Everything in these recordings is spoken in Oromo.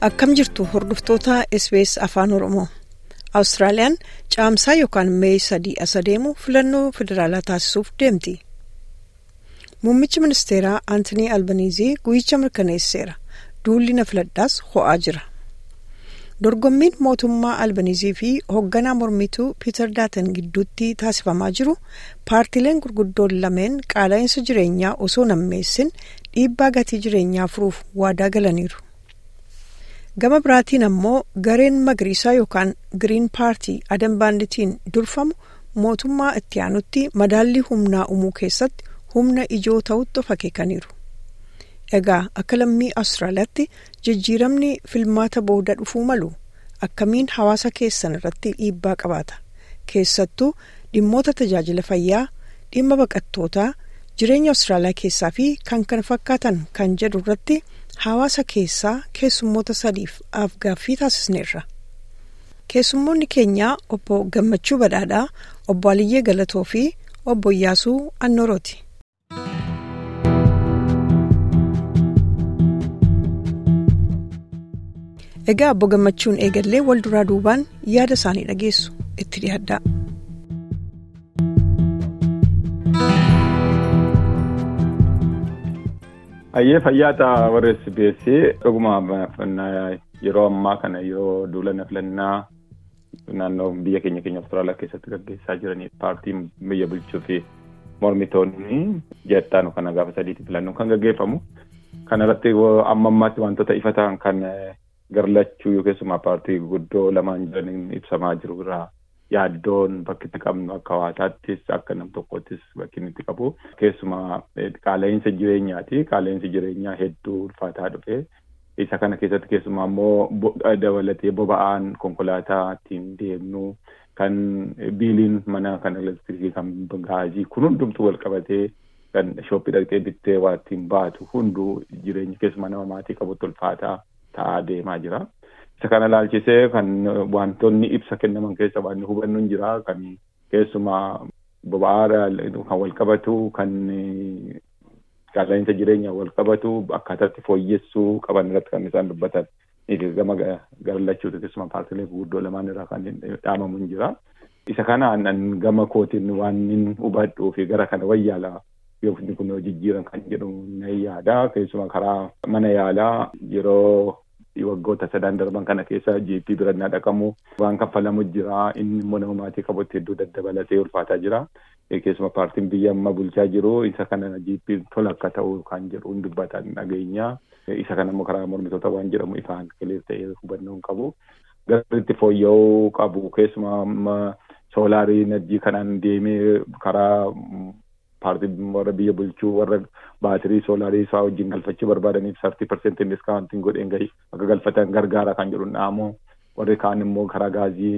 akkam jirtu hordoftoota SBS afaan oromoo awustiraaliyaan caamsaa yookaan mee sadii as adeemu filannoo federaalaa taasisuuf deemti muummichi ministeeraa aantonii albanizii guyyicha mirkaneesseera duulli na filadhaas ho'aa jira dorgommiin mootummaa albanizii fi hoogganaa mormituu piiter daatan gidduutti taasifamaa jiru paartileen gurguddoon lameen qaala'insa jireenyaa osoo nammeessin dhiibbaa gatii jireenyaa furuuf waadaa galaniiru. gama biraatiin ammoo gareen magariisaa yookaan giriin paartii adan baanditiin durfamu mootummaa itti aanutti madaallii humnaa uumuu keessatti humna ijoo ta'utti of akeekaniiru. egaa akka lammii awustiraaliyaatti jijjiiramni filmaata booda dhufuu malu akkamiin hawaasa keessan irratti dhiibbaa qabaata keessattuu dhimmoota tajaajila fayyaa dhimma baqattootaa jireenya awustiraaliyaa keessaa fi kan kana fakkaatan kan jedhu irratti hawaasa keessaa keessummoota sadiif afgaaffii taasisneerra keessummoonni keenyaa obbo gammachuu badhaadhaa obbo aliyyee galatoo fi obbo iyyaasuu annoorooti. egaa obbo gammachuun eegallee wal duraa duubaan yaada isaanii dhageessu itti dhiyaadhaa. Hayyee fayyaata warra SBS dhuguma yeroo ammaa kana yeroo duula filannaa naannoo biyya keenya keenya Awustiraaliyaa keessatti gaggeessaa jiranii paartiin biyya bulchuu fi mormitoonni jettaanu kana gaafa sadiitti filannoo kan gaggeeffamu. Kana irratti amma ammaatti wantoota ifa ta'an kan garlachuu keessumaa paartii guddoo lamaan jiraniin ibsamaa jiru irraa yaaddoon bakki itti qabnu akka hawaasaattis akka nam tokkottis bakki inni itti qabu keessumaa qaala'insa jireenyaati qaala'insi jireenyaa hedduu ulfaataa dhufe isa kana keessatti keessumaa immoo dabalatee boba'aan konkolaataa ittiin deemnu kan biiliin mana kan elektirikii kan gaazii kun hundumtuu wal qabatee kan shooppii dhaqxee bittee waa ittiin baatu hunduu jireenya keessumaa nama maatii qabutti ulfaataa ta'aa deemaa jira. isa kana ilaalchisee kan wantoonni ibsa kennaman keessa waan hubannu hin jira kan keessumaa boba'aa kan wal qabatu kan qaala'insa jireenyaa wal qabatu akkaataatti fooyyessuu qaban irratti kan isaan dubbatan gama garlachuutu keessumaa paartilee guguddoo lamaan irraa kan dhaamamu hin jira. Isa kanaan gama kootiin waan hin hubadhuu fi gara kana wayyaala yookiin kun jijjiiran kan jedhu na yaada keessumaa karaa mana yaalaa yeroo waggoota sadan darban kana keessa GP birannaa dhaqamu waan kaffalamu jira inni immoo nama maatii qabutti hedduu daddabalatee ulfaataa jira keessuma paartiin biyya amma bulchaa jiru isa kana GP tola akka ta'u kan jedhu dubbatan dhageenya isa kana immoo karaa mormitoota waan jedhamu ifaan kileer ta'ee hubannoo hin qabu garritti fooyya'uu qabu keessuma soolaarii enerjii kanaan deemee karaa paartii warra biyya bulchuu warra baatirii soolaarii isaa wajjin galfachuu barbaadaniif sartii parsentiin diskaawuntiin godheen gahi akka galfatan gargaara kan jedhu dhaamu warri kaan immoo karaa gaazii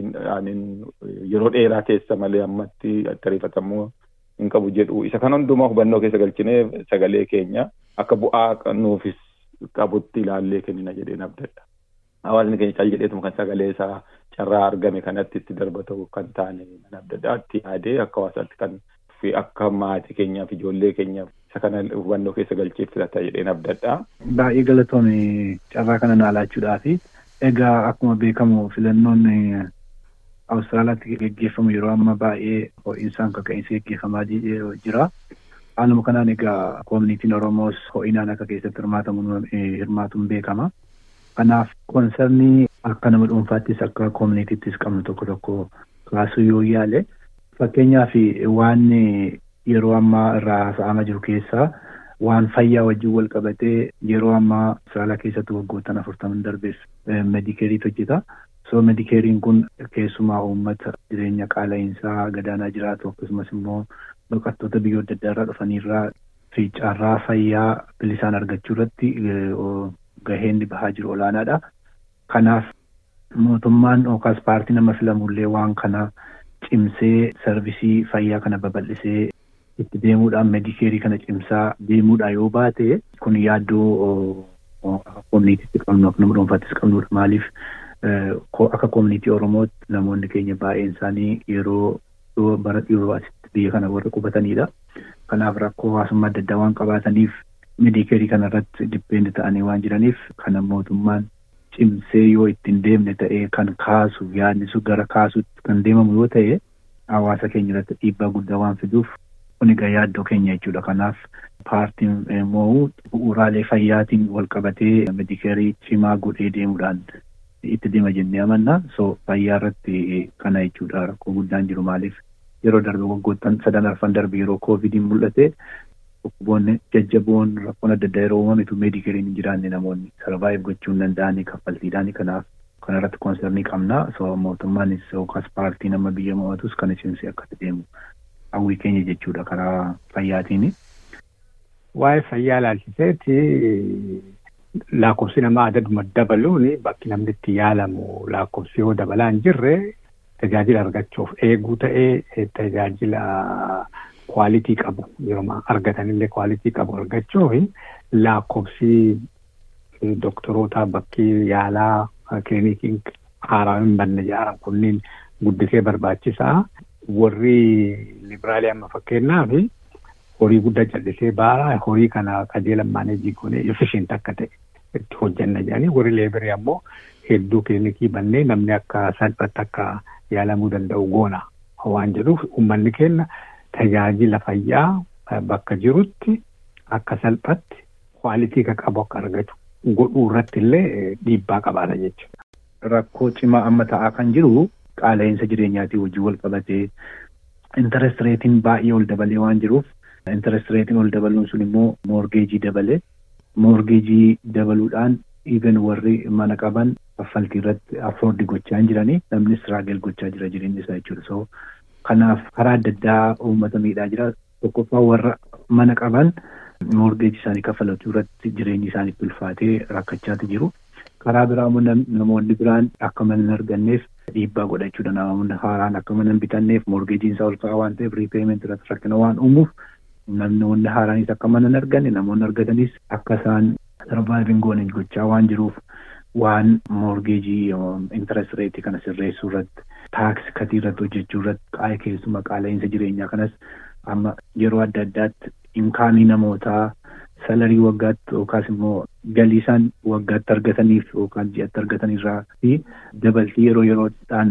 yeroo dheeraa keessa malee ammatti ariifatamuu hin qabu jedhu isa kan hundumaa hubannoo keessa galchinee sagalee keenya akka bu'aa nuufis qabutti ilaallee kennina jedheen abdadha. Hawaasni keenya caal jedheetuma kan sagalee isaa carraa argame kanatti itti darbatu kan taane nan abdadhaatti yaadee akka hawaasaatti kan fi akka maatii keenyaaf ijoollee keenyaaf isa kana hubannoo keessa galcheef filata jedheen abdadha. Baay'ee galatoomii carraa kana naalaachuudhaafi egaa akkuma beekamu filannoon Awustiraaliyaatti geggeeffamu yeroo amma baay'ee ho'insaan kaka'insi geggeeffamaa jira. Haaluma kanaan egaa koominitiin Oromoos ho'inaan akka keessatti hirmaatuun beekama. Kanaaf konsernii akka nama dhuunfaattis akka koominiitiittis qabnu tokko tokko kaasuu yoo yaale fakkeenyaaf waan yeroo ammaa irraa haasa'amaa jiru keessaa waan fayyaa wajjin wal qabatee yeroo ammaa Awustiraaliyaa keessatti waggoottan afurtaman darbees medikeeriitu hojjeta. So medikeeriin kun keessumaa uummata jireenya qaala'insaa gadaanaa jiraatu akkasumas immoo baqattoota biyyoota adda addaa irraa dhufanirraa fi carraa fayyaa bilisaan argachuu irratti gaheen bahaa jiru olaanaadha. Kanaaf mootummaan yookaas paartii nama filamullee waan kana cimsee sarvisii fayyaa kana babal'isee itti deemuudhaan medikeerii kana cimsaa deemuudha yoo baate kun yaaddoo koominiitiitti qabnu akka nama dhuunfaattis qabnudha maaliif akka koominiitii oromootti namoonni keenya baay'een isaanii yeroo bara dhiyoo asitti biyya kana warra qubatanidha. Kanaaf rakkoo hawaasummaa adda addaa waan qabaataniif medikeerii kana irratti dippeend ta'anii waan jiraniif kana mootummaan cimsee yoo ittiin deemne ta'ee kan kaasu yaadni sun gara kaasuutti kan deemamu yoo ta'e hawaasa keenya irratti dhiibbaa guddaa waan fiduuf kun egaa yaaddoo keenya jechuudha. Kanaaf paartiin immoo bu'uuraalee fayyaatiin wal qabatee medikeerii cimaa godhee deemuudhaan itti deema jennee amanna. So fayyaa irratti kana jechuudha rakkoo guddaan jiru maaliif yeroo darbe waggoottan sadan arfan darbe yeroo koovidiin mul'ate dhukkuboonni jajjaboon rakkoon adda addaa yeroo uumametu meedikeeriin hin jiraanne namoonni sarvaayiv gochuu hin danda'anii kaffaltiidhaan kanaaf kana irratti koonsernii qabna. So mootummaanis yookaas paartiin amma biyya mo'atus kan cimsee akkatti deemu hawwii keenya jechuudha karaa fayyaatiin. Waa'ee fayyaa ilaalchiseeti lakkoofsi namaa adaduma dabaluun bakki namni itti yaalamu lakkoofsi yoo dabalaa hin jirre tajaajila argachuuf eeguu ta'ee tajaajila kwaalitii qabu yeroo argatanillee kwaalitii qabu argachuuf lakkoofsi doktoroota bakki yaalaa kiliinikiin haaraa hin banne ijaaran kunniin guddisee barbaachisaa. Warri libraalii amma fakkeenyaaf horii guddaa callisee baara horii kana qajeelan maaneejii goonee efficient akka ta'e itti hojjanna jedhanii warri leebirii ammoo hedduu kilinikii bannee namni akka salphatti akka yaalamuu danda'u goona waan jedhuuf uummanni keenya tajaajila fayyaa bakka jirutti akka salphatti kwaalitii ka qabu akka argatu godhuu irratti illee dhiibbaa qabaata jechuudha. Rakkoo cimaa amma ta'aa kan jiru qaala'insa jireenyaatii wajjin wal qabatee interest reetiin baay'ee ol dabalee waan jiruuf interest reetiin ol dabaluun sun immoo moorgeejii dabalee moorgeejii dabaluudhaan even warri mana qaban kaffaltii irratti affoordi gochaa hin jiranii namni istiraagel gochaa jira jireenyi isaa jechuudha. So kanaaf karaa adda addaa uummata miidhaa jira. Tokkoffaa warra mana qaban moorgeejii isaanii kaffalachuu irratti jireenyi isaanii ulfaatee rakkachaati jiru. Karaa biraa immoo namoonni biraan akka mana hin arganneef dhiibbaa godhachuudha. Namoonni haaraan akka mana hin bitanneef moorgeejiin isaa ol ka'aa waan ta'eef riipeement irratti rakkina waan uumuuf namoonni haaraanis akka mana hin arganne namoonni argatanis akka isaan sarvaayiving goone gochaa waan jiruuf waan moorgeejii interest reetii kana sirreessuu irratti taaks katii irratti hojjechuu irratti qaa'ee keessumaa qaala'insa jireenyaa kanas amma yeroo adda addaatti imkaanii namootaa salarii waggaatti yookaas immoo galii isaan waggaatti argataniif yookaan ji'atti argatanirraa fi dabaltii yeroo yeroodhaan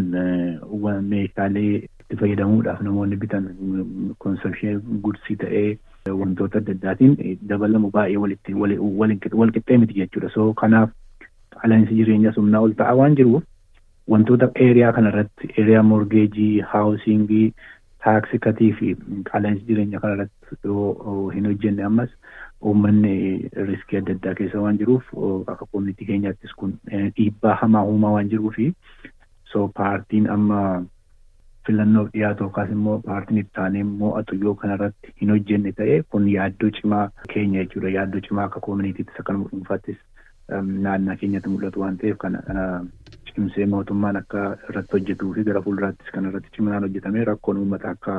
meeshaalee itti fayyadamuudhaaf namoonni bitan konsepshee gudsii ta'ee wantoota adda addaatiin dabalamu baay'ee walitti wal qixxee miti jechuudha. So kanaaf qaala'insi jireenyaa humnaa ol ta'aa waan jiruuf wantoota eeriyaa kanarratti eeriyaa morgeejii haawusingii taaksii katii fi qaala'insi jireenyaa kanarratti yoo hin hojjenne ammas uummanni riskii adda addaa keessa waan jiruuf akka koominitii keenyaattis kun dhiibbaa hamaa uumaa waan jiruufi so paartiin amma filannoof dhiyaatu yookaas immoo paartiin itti aanee mo'atu yoo kanarratti hin hojjenne ta'e kun yaaddoo cimaa keenya jechuudha yaaddoo cimaa akka koominiitiittis akka nama dhuunfaattis naannaa keenyatti mul'atu waan ta'eef kana cimsee mootummaan akka irratti hojjetuu fi gara fuulduraattis kan irratti ciminaan hojjetamee rakkoon uummata akka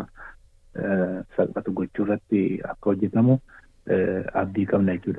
salphatu gochuu irratti akka hojjetamu abdii qabna jechuudha.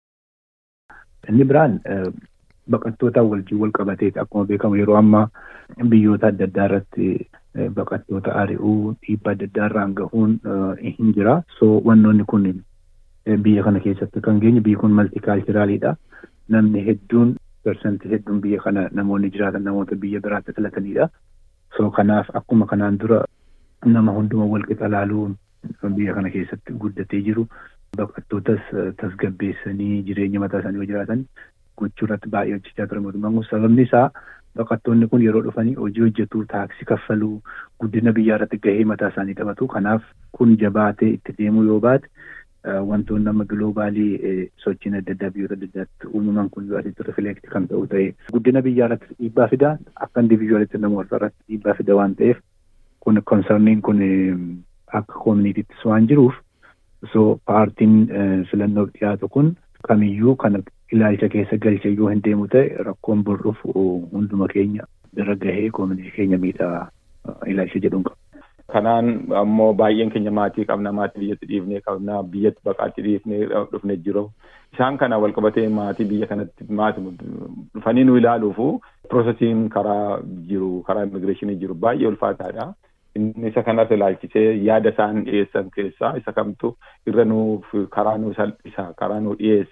Inni biraan baqattootaan wajjin wal qabateeti akkuma beekamu yeroo ammaa biyyoota adda addaa irratti baqattoota ari'uu dhiibbaa adda addaa irraan gahuun hin jira. So wannoonni kun biyya kana keessatti kan geenye biyyi kun maltikaalchiraaliidha. Namni hedduun persentii hedduun biyya kana namoonni jiraatan namoota biyya biraatti filatanidha. So kanaaf akkuma kanaan dura nama hunduma wal qixa laaluun biyya kana keessatti guddatee jiru. Baqattootas tasgabbeessanii jireenya mataa isaanii yoo jiraatan gochuu irratti baay'ee hojjechaa ture mootummaan kun sababni isaa baqattoonni kun yeroo dhufanii hojii hojjetu taaksii kaffaluu guddina biyyaa irratti gahee mataa isaanii taphatu kanaaf kun jabaatee itti deemuu yoo baate wantoonni amma giloobaalii sochiin adda addaa biyyoota adda addaatti uumaman kun yoo asitti rifileekti kan ta'u ta'e guddina biyyaa irratti dhiibbaa fida akka indiviijuwaalitti namoota irratti dhiibbaa fida waan ta'eef kun konsarniin kun akka koominiitiittis waan jiruuf so paartiin filannoof dhiyaatu kun kamiyyuu kana ilaalcha keessa galche yoo hin deemu ta'e rakkoon burruuf hunduma keenya bira gahee koominitii keenya miidhaa ilaalcha jedhuun qaba. Kanaan ammoo baay'een keenya maatii qabna maatii biyyatti dhiifnee qabna biyyatti baqaatti dhiifnee dhufne jiru. Isaan kana wal qabatee maatii biyya kanatti maatii dhufanii nu ilaaluufu piroosesiin karaa jiru karaa immigireeshinii jiru baay'ee ulfaataadha. Inni isa kanas ilaalchisee yaada isaan dhiyeessan keessaa isa kamtu irra nuuf karaa nu salphisa karaa nu dhiyeessa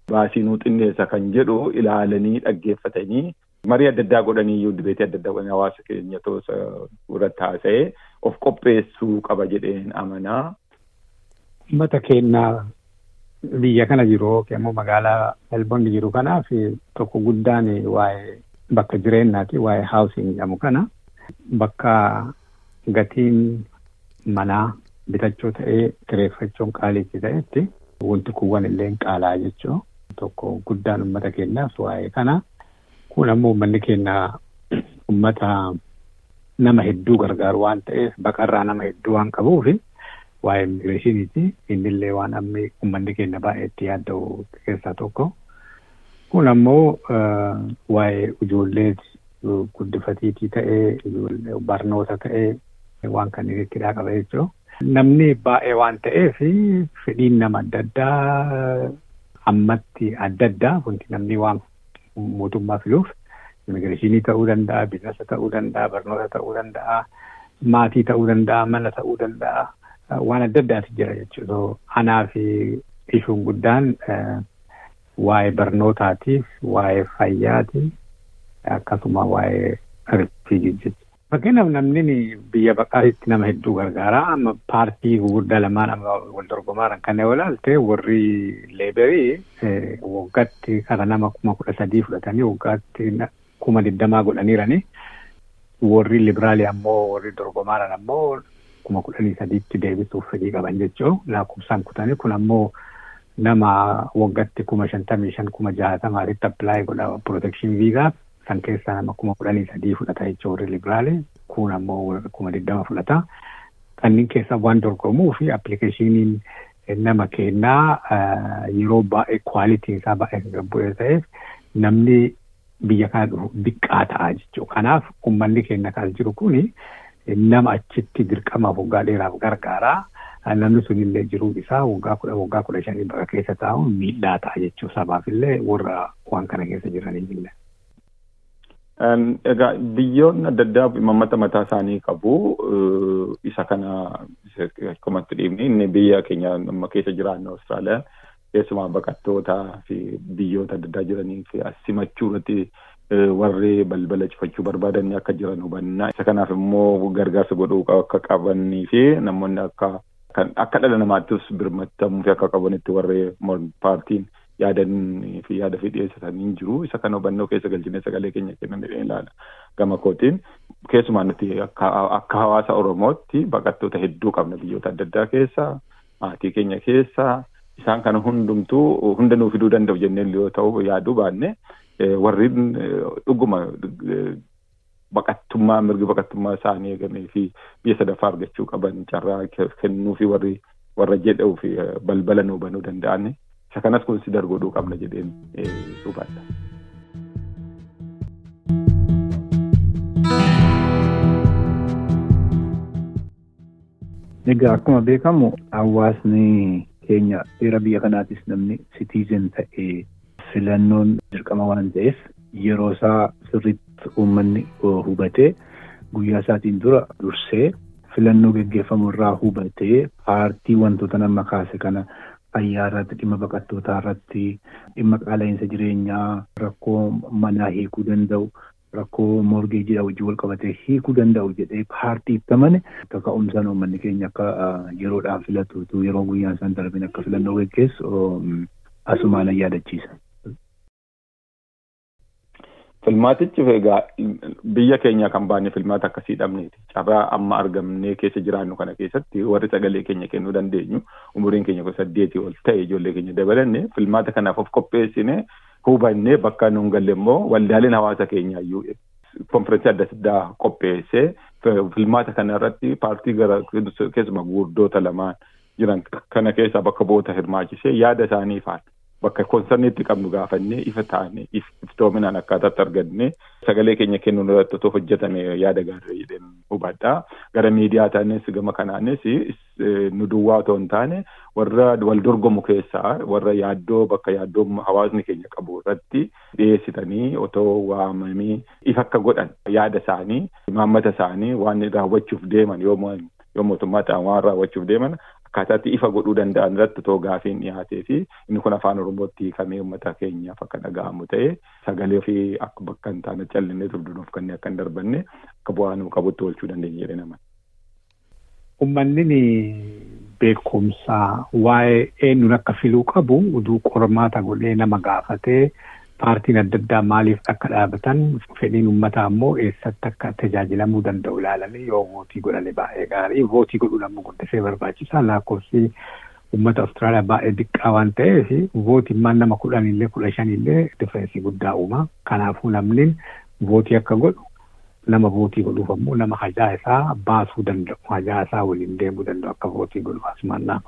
baasii nuu xinneessa kan jedhu ilaalanii dhaggeeffatanii marii adda addaa godhanii iyyuu dibeetii adda addaa godhanii hawaasa keenya toosa irratti haasa'ee of qopheessuu qaba jedheen amanaa. Uummata keenyaa biyya kana jiru yookiin immoo magaalaa Melbourne jiru kanaaf tokko guddaan waa'ee bakka jireenyaati waa'ee haawusing jedhamu kana bakka gatiin manaa bitachuu ta'ee kireeffachuun qaaliitti ta'etti wanti kuuwwan illee qaalaa jechuu tokko guddaan uummata keenyaaf waa'ee kana kun ammoo uummanni keenya uummata nama hedduu gargaaru waan ta'eef baqarraa nama hedduu waan qabuufi. waa'ee immigireeshiniiti innillee waan ammi uummanni keenya baay'ee itti yaadda'u keessaa tokko kun ammoo waa'ee ijoollee guddifatiitii ta'ee barnoota ta'ee waan kanneen itti qaba jechuudha. Namni baay'ee waan ta'eef fedhiin nama adda addaa ammatti adda addaa wanti namni waan mootummaa filuuf immigireeshinii ta'uu danda'a, biizinasa ta'uu danda'a, barnoota ta'uu danda'a, maatii ta'uu danda'a, mana ta'uu danda'a. waan adda addaati jira jechuudha. Anaa fi ishuun guddaan waa'ee barnootaatiif, waa'ee fayyaati, akkasuma waa'ee rifiijii jechuudha. Fakkeenyaaf namni biyya baqaatitti nama hedduu gargaara. Amma paartii gurguddaa lamaan amma wal dorgomaa kan yoo ilaalte warri leeberii waggaatti kara nama kuma kudha sadii fudhatanii waggaatti kuma digdamaa godhaniirani. Warri liberaalii ammoo warri dorgomaaran ammoo kuma kudhanii sadiitti deebisuuf fedhii qaban jechuun lakkoofsaan kutanii kun ammoo nama waggaatti kuma shantamii shan kuma jaatamaatitti appilaayi godha protekshin viizaaf san keessaa nama kuma kudhanii sadii fudhata jechuun warri liberaali kun ammoo kuma digdama fudhata. Kanneen keessaa waan dorgomuu fi appilikeeshiniin nama kennaa yeroo baay'ee kwaalitiin isaa baay'ee kan bu'ee ta'eef namni biyya kana dhufu diqqaa ta'a jechuudha. Kanaaf uummanni keenya kan jiru kuni nama achitti dirqamaaf waggaa dheeraaf gargaaraa namni sunillee jiruu isaa waggaa kudha waggaa kudha shanii bakka keessa taa'uun miidhaa ta'a jechuu sabaafillee warra waan kana keessa jiraniifillee. Egaa biyyoonni adda addaa imaammata mataa isaanii qabu. Isa kana akkumatti dhiibni inni biyya keenya amma keessa jiraannu Awustiraaliyaa keessumaa baqattootaa fi biyyoota adda addaa jiranii fi as simachuu irratti warri balbala cufachuu barbaadan akka jiran hubannaa. Isa kanaaf immoo gargaarsa godhuu akka qabanii fi namoonni akka akka dhala namaattis birmattamuu fi akka qabanitti warri paartiin yaadanii fi yaada fi dhiyeessatanii jiru. Isa kana hubannoo keessa galchinee sagalee keenya kennan ilaala. Gama kootiin keessumaa nuti akka hawaasa Oromootti baqattoota hedduu qabna biyyoota adda addaa keessa maatii keenya keessa isaan kana hundumtuu hunda nuu fiduu danda'u jenneen yoo ta'u yaaduu baanne warri dhuguma baqattummaa mirgi baqattummaa isaanii eegamee fi biyya sadaffaa argachuu qaban carraa kennuu fi warri warra jedhuu fi balbala nuu banuu danda'an isa kanas konsidar godhuu qabna jedheen hubadha. Egaa akkuma beekamu hawaasni keenya seera biyya kanaatis namni sitiizen ta'ee filannoon dirqama waan ta'eef yeroo isaa sirriitti uummanni hubatee guyyaa isaatiin dura dursee filannoo geggeeffamu irraa hubatee paartii wantoota nama kaase kana fayyaa irratti dhimma baqattootaa irratti dhimma qaala'insa jireenyaa rakkoo manaa hiikuu danda'u rakkoo morgeejidhaa wajjin wal qabatee hiikuu danda'u jedhee paartii itti amane akka ka'umsaan uummanni keenya akka yeroodhaan filatu yeroo guyyaan isaan darbin akka filannoo geggeessu asumaan yaadachiisa. Filmaatichi egaa biyya keenya kan baane filmaata akkasii dhabneeti. Carraa amma argamnee keessa jiraannu kana keessatti warri sagalee keenya kennuu dandeenyu umuriin keenya kudha saddeetii ol ta'e ijoollee keenya dabalanne filmaata kanaaf of qopheessine hubannee bakka nuun galle immoo waldaaleen hawaasa keenyaa iyyuu konferensii adda addaa qopheessee filmaata kana irratti paartii gara keessumaa gurguddoota lamaan jiran kana keessaa bakka bu'oota hirmaachisee yaada isaanii ifaan bakka konserniitti qabnu gaafannee ifa taane iftoominaan akkaataatti arganne sagalee keenya kennuun irratti otoo hojjetame yaada gaarii jedheen hubadha. Gara miidiyaa taanes gama kanaanis nu duwwaa otoo hin taane warra wal dorgomu keessaa warra yaaddoo bakka yaaddoo hawaasni keenya qabu irratti dhiyeessitanii otoo waamamii ifa akka godhan yaada isaanii imaammata isaanii waan raawwachuuf deeman yoo mootummaa ta'an waan raawwachuuf deeman akkaataatti ifa godhuu danda'an irratti too gaafiin dhiyaatee fi inni kun afaan oromootti hiikamee uummata keenyaaf akka dhaga'amu ta'e sagalee ofii akka bakka hin taane callinee durdunuuf kanneen akka hin darbanne akka bu'aa nuu qabutti oolchuu dandeenya jedhee nama. Uummanni beekumsaa waa'ee eenyuun akka filuu qabu uduu qormaata godhee nama gaafatee paartiin adda addaa maaliif akka dhaabatan fedhiin uummataa immoo eessatti akka tajaajilamuu danda'u ilaalanii yoo vootii godhane baay'ee gaarii vootii godhuun ammoo guddisee barbaachisaa lakkoofsi uummata Awustiraaliyaa baay'ee diqqaa waan ta'eef vootimmaan nama kudhanillee kudha shanillee difereensii guddaa uuma kanaafuu namni vootii akka godhu nama vootii godhuuf ammoo nama hajaa isaa baasuu danda'u hajaa isaa waliin deemuu danda'u akka vootii godhu asumaan nama.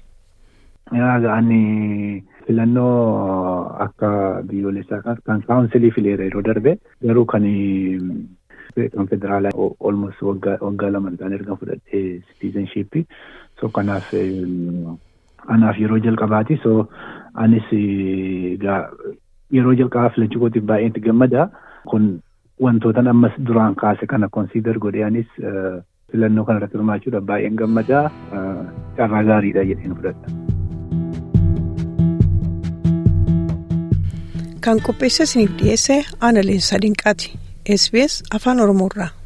Ani filannoo akka biyyoolessaa kan kaawunsilii fileera yeroo darbe garuu kan kan federaalaa olmos waggaa lama ta'an erga fudhadhee siitiizenshiippii so kanaaf anaaf yeroo jalqabaati so anis yeroo jalqabaa filachuu kootiif baay'ee itti gammada kun wantoota ammas duraan kaase kana konsiidar godhee anis filannoo kanarratti hirmaachuudhaaf baay'een gammada carraa gaariidha jedheen fudhadha. kan qopheessa isiniif dhiyeesse aanaliin sadinqaati SBS afaan oromoorraa.